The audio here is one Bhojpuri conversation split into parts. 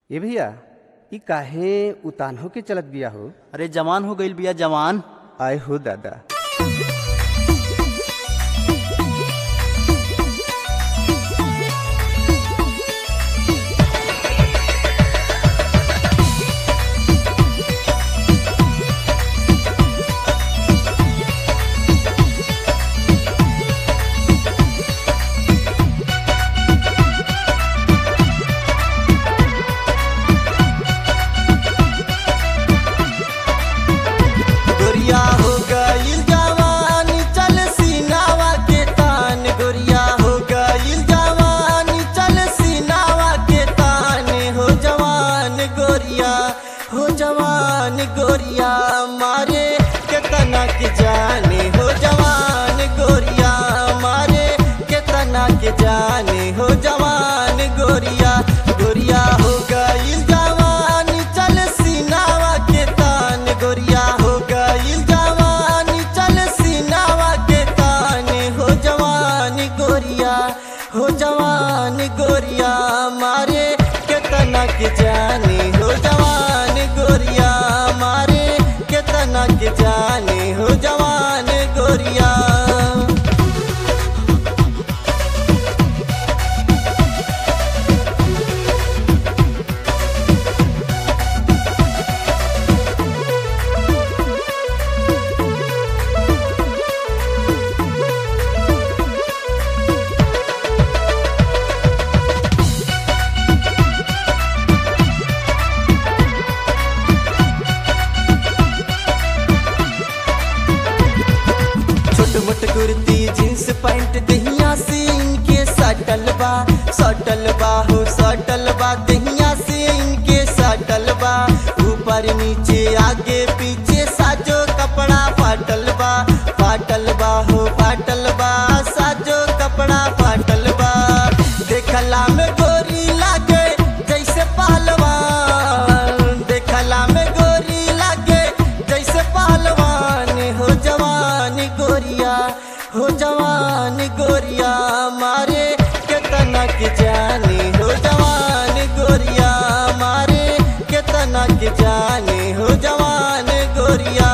ए भैया ई काहे उतान होके चलत बिया हो अरे जवान हो गईल बिया जवान आय हो दादा गोरिया हो गईल जवान चल सीनावा के तान गोरिया हो गईल जवान चल सीनावा के तान हो जवान गोरिया हो जवान गोरिया मारे के तना के जाने हो जवान गोरिया मारे के तना के जाने हो जवान गोरिया गोरिया हो गईल जवान चल सीनावा के तान गोरिया हो गईल जवान चल सीनावा के तान हो जवान गोरिया हो जवान गोरिया मारे के तना के जाने हो जवान गोरिया मारे के तना के जाने हो जवान गोरिया छोट मोट कुर्ती जींस पैंट दहिया से इनके सटल बा सटल बा हो सटल बा दहिया से इनके सटल बा ऊपर नीचे आगे पीछे साजो कपड़ा फाटल बा फाटल बा हो फाटल बा साजो कपड़ा फाटल बा देखला में गोरी लागे जैसे पहलवान देखला में गोरी लागे जैसे पहलवान हो जवान गोरिया हो जवान गोरिया मारे के तना के जाने हो जवान गोरिया मारे के तना के जाने हो जवान गोरिया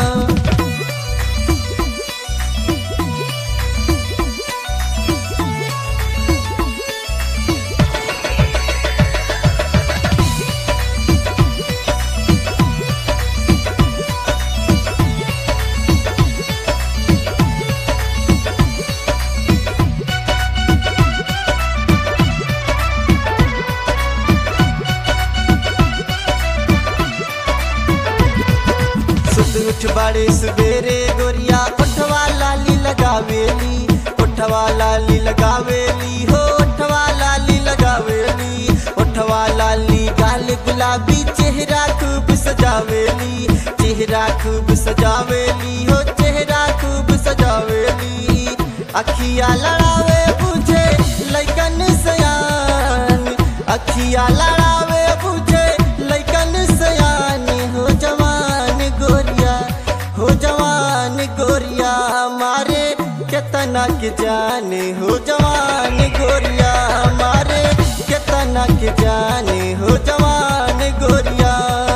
सुत उठ बड़े सवेरे गोरिया उठवा लाली लगावेली उठवा लाली लगावेली हो उठवा लाली लगावेली उठवा लाली गाल गुलाबी चेहरा खूब सजावेली चेहरा खूब सजावेली हो चेहरा खूब सजावेली अखिया लड़ावे बुझे लैकन सयान अखिया लड़ावे बुझे लैकन सयान हो जवान गोरिया हो जवान गोरिया मारे केतना के जाने हो जवान गोरिया मारे केतना के जाने हो जवान गोरिया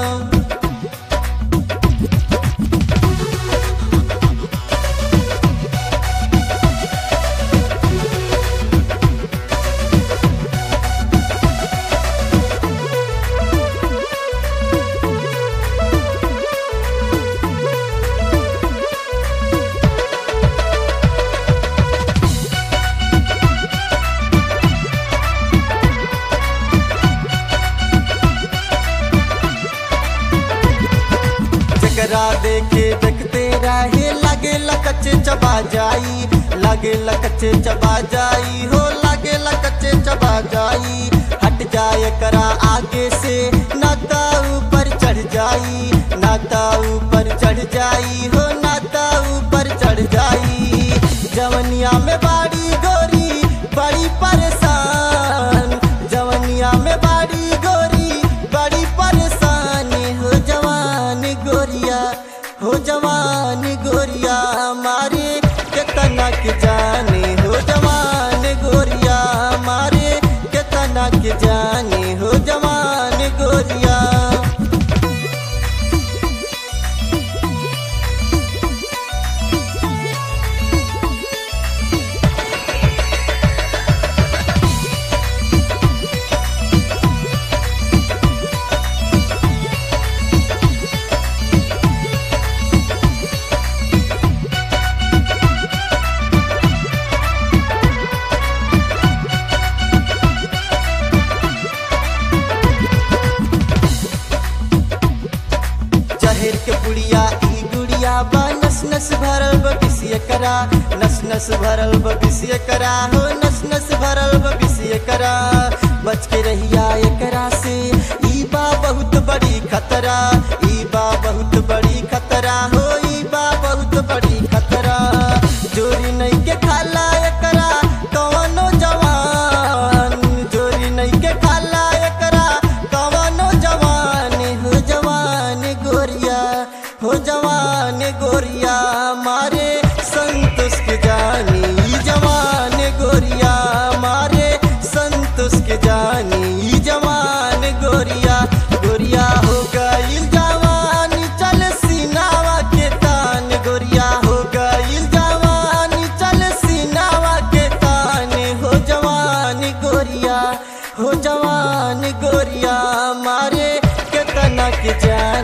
जकरा देखे देखते रहे लगे लकचे चबा जाई लगे लकचे चबा जाई हो लगे लकचे चबा जाई हट जाए करा आगे से नाता ऊपर चढ़ जाई नाता ऊपर चढ़ जाई हो नाता ऊपर चढ़ जाई जवनिया में बाड़ी गोरी बड़ी परेशान जवनिया में बाड़ी गोरी बड़ी परेशान हो जवान गोरिया हो जवान गोरिया मारे केतना के जाने हो जवान गोरिया मारे केतना के जाने हो जवान नस भरल बबिसिए करा नस नस भरल बबिसिए करा हो नस नस भरल बबिसिए करा बच के रहिया एकरा से ई बा बहुत बड़ी खतरा ई बा बहुत बड़ी खतरा हो ई बा बहुत बड़ी खतरा जोरी नहीं के खाला एकरा कवनो जवान जोरी नहीं के खाला एकरा कवनो जवान हो जवान गोरिया हो जवान गोरिया मारे संतोष के जानी ई जवान गोरिया मारे संतोष के जानी ई जवान गोरिया गोरिया हो गईल जवानी चल सीनावा के तान गोरिया हो गईल जवानी चल सीनावा के तान हो जवान गोरिया हो जवान गोरिया मारे केतना के जान